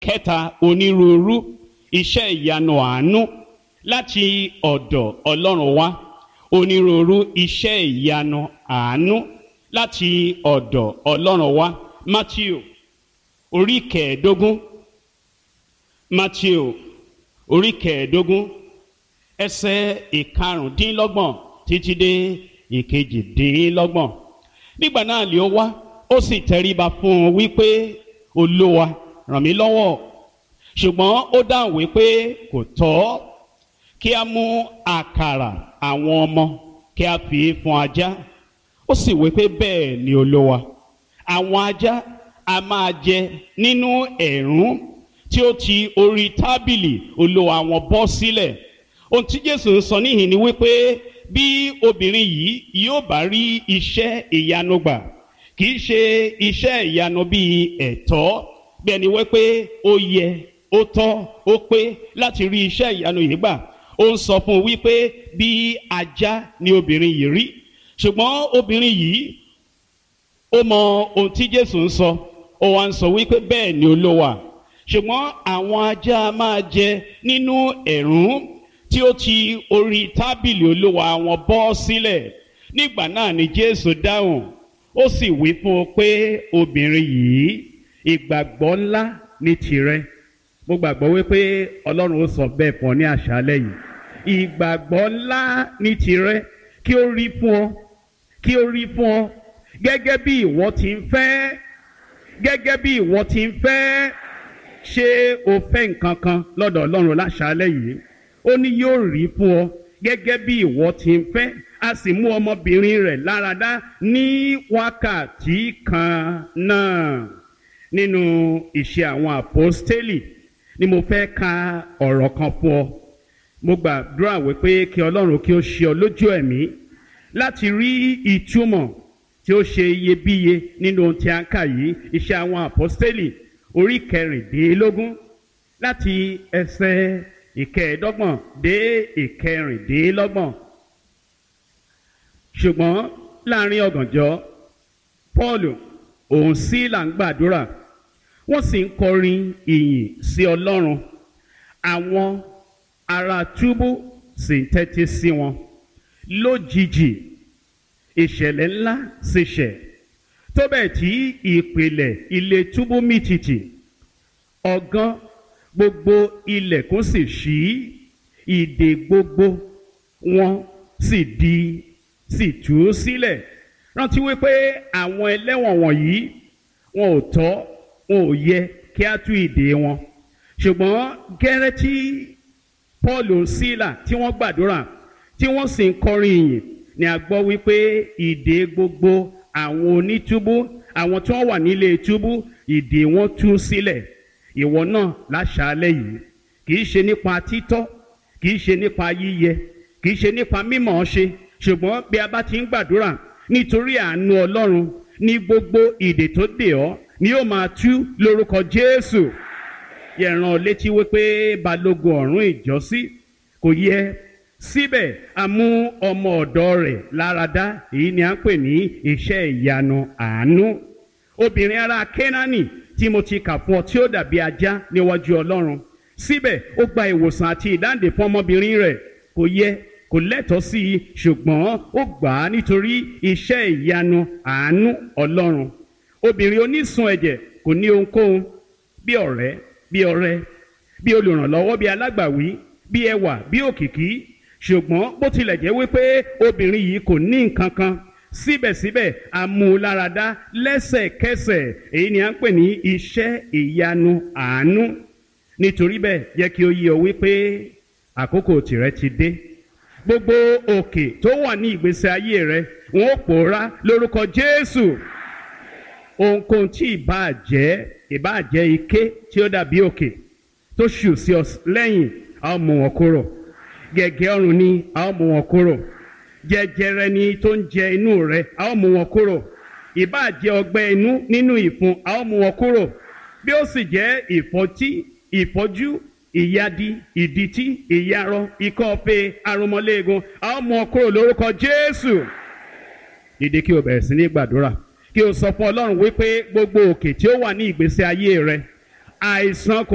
kẹta onírúurú iṣẹ́ ìyanu àánú láti ọ̀dọ̀ ọlọ́run wá onírúurú iṣẹ́ ìyanu àánú láti ọ̀dọ̀ ọlọ́run wá matthew orí kẹẹ̀ẹ́dógún matthew orí kẹẹ̀ẹ́dógún ẹsẹ̀ ìkarùndínlọ́gbọ̀n títí dé ìkejìdínlọ́gbọ̀n nígbà náà lè ó wá ó sì tẹríba fún un wípé olúwa ràn mí lọ́wọ́ ṣùgbọ́n ó dáhùn wípé kò tọ́ kí a mú àkàrà àwọn ọmọ kí a fi fún ajá ó sì wípé bẹ́ẹ̀ ni olúwa àwọn ajá a máa jẹ nínú ẹ̀rún tí ó ti orí tábìlì olúwa wọn bọ́ sílẹ̀ ohun tí jésù ń sọ níhìn ni wípé bí obìnrin yìí yóò bá rí iṣẹ́ ìyanu gbà kì í ṣe iṣẹ́ ìyanu bíi ẹ̀tọ́ bí ẹni wípé ó yẹ ó tọ́ ó pé láti rí iṣẹ́ ìyanu yìí gbà ó ń sọ fún un wípé bí ajá ni obìnrin yìí rí ṣùgbọ́n obìnrin yìí ó mọ ohun tí jésù ń sọ ó wá ń sọ wípé bẹ́ẹ̀ ni olówà ṣùgbọ́n àwọn ajá máa jẹ nínú ẹ̀rún tí ó ti orí tábìlì olówà wọn bọ́ sílẹ̀ nígbà náà ni jésù dáhùn ó sì wí fún un pé obìnrin yìí ìgbàgbọ́ ńlá ní tirẹ̀ mo gbàgbọ́ wípé ọlọ́run ó sọ bẹ́ẹ̀ fún ọ ní àṣálẹ́ yìí ìgbàgbọ́ ńlá ní tirẹ̀ kí ó rí fún ọ kí ó rí fún ọ gẹ́gẹ́ bí ìwọ ti ń fẹ́ gẹ́gẹ́ bí ìwọ ti ń fẹ́ ṣé o fẹ́ nǹkan kan lọ́dọ̀ ọlọ́run láṣálẹ́ yìí ó ní yóò rí fún ọ gẹ́gẹ́ bí ìwọ ti ń fẹ́ a sì mú ọmọbìnrin rẹ̀ láradá ní wákàtí kan náà nínú ìṣe àwọn àpọ́stélì ni mo fẹ́ ka ọ̀rọ̀ kan fún ọ mo gbàdúrà wípé kí ọlọ́run kí ó ṣe ọ lójú ẹ̀mí láti rí ìtumọ̀ tí ó ṣe iyebíye nínú ohun tí a ń kà yìí iṣẹ́ àwọn àpọ́stélì orí kẹrìndínlógún láti ẹsẹ̀ ìkẹẹ̀ẹ́dọ́gbọ̀n dé ìkẹrìndínlọ́gbọ̀n ṣùgbọ́n láàrin ọ̀gànjọ́ paul òun sí là ń gbàdúrà wọ́n sì ń kọrin ìyìn sí ọlọ́run àwọn ará túbú sì ń tẹ́tí sí wọn lójijì ìṣẹ̀lẹ̀ ńlá sì ṣẹ̀ tó bẹ́ẹ̀ tí ìpìlẹ̀ ilé túbú mìtìtì ọ̀gán gbogbo ilẹ̀kùn sì ṣí ìdè gbogbo wọn sì di sì tú sílẹ̀ rántí wípé àwọn ẹlẹ́wọ̀n wọ̀nyí wọn ò tọ́ wọn ò yẹ kí á tú ìdè wọn ṣùgbọ́n gẹ́rẹ́ tí paul sílà tí wọ́n gbàdúrà tí wọ́n sì ń kọrin ìyìn ni a gbọ́ wípé ìdè gbogbo àwọn onítúbú àwọn tí wọ́n wà nílé túbú ìdè wọn tú sílẹ̀ ìwọ náà láṣàálẹ̀ yìí kì í ṣe nípa títọ́ kì í ṣe nípa yíyẹ kì í ṣe nípa mímọ̀ ṣe ṣùgbọ́n bí a bá ti ń gbàdúrà nítorí àánú ọlọ́run ní gbogbo ìdè tó dè ọ́ ni yóò máa tú lórúkọ jésù yẹ̀ràn létí wípé balógun ọ̀rún ìjọ́sí kò yẹ síbẹ̀ a mú ọmọ ọ̀dọ́ rẹ̀ láradá èyí ni à ń pè ní iṣẹ́ ìyanu àánú obìnrin ará kénáánì tí mo ti kà fún ọ tí ó dàbí ajá níwájú ọlọ́run síbẹ̀ ó gba ìwòsàn àti ìdáǹdè fún ọmọbìnrin rẹ̀ kò yẹ kò lẹ́tọ̀ọ́ sí i ṣùgbọ́n ó gbà á nítorí iṣẹ́ ìyanu àánú ọlọ́run obìnrin onísun ẹ̀jẹ̀ kò ní ohunkóhun bí ọ̀rẹ́ bí ọrẹ bí olùrànlọ́wọ́ bí alágbàwí bí ẹwà bí òkìkí ṣùgbọ́n bó tilẹ̀ jẹ́ wípé obìnrin yìí kò ní nǹkan kan síbẹ̀síbẹ̀ amúláradá lẹ́sẹ̀kẹsẹ̀ èyí ni à ń pè ní iṣẹ́ ìyanu àánú nítorí bẹ́ẹ̀ jẹ́ kí ó yí ọ wípé àkókò tìrẹ ti dé gbogbo òkè tó wà ní ìgbésí ayé rẹ wọn ó pòórá lórúkọ jésù ohunkóhun tí ìbáà jẹ́ ìbáà jẹ́ ike tí ó dàbí òkè tó ṣù sí ọ lẹ́yìn a ó mú wọn kúrò gẹ̀gẹ́ ọrùn ni a ó mú wọn kúrò jẹjẹrẹ ni tó ń jẹ inú rẹ a ó mú wọn kúrò ìbáà jẹ́ ọgbẹ́ inú nínú ìfun a ó mú wọn kúrò bí ó sì jẹ́ ìfọ́tí ìfọ́jú ìyadi ìdìtí ìyarọ ikọ́ ọ̀pẹ arúmọléegun a ó mú wọn kúrò lórúkọ jésù dìde kí o bẹ̀rẹ̀ sí ní gbàdúrà kí o sọ fún ọlọ́run wípé gbogbo òkè tí ó wà ní ìgbésí ayé rẹ àìsàn kò.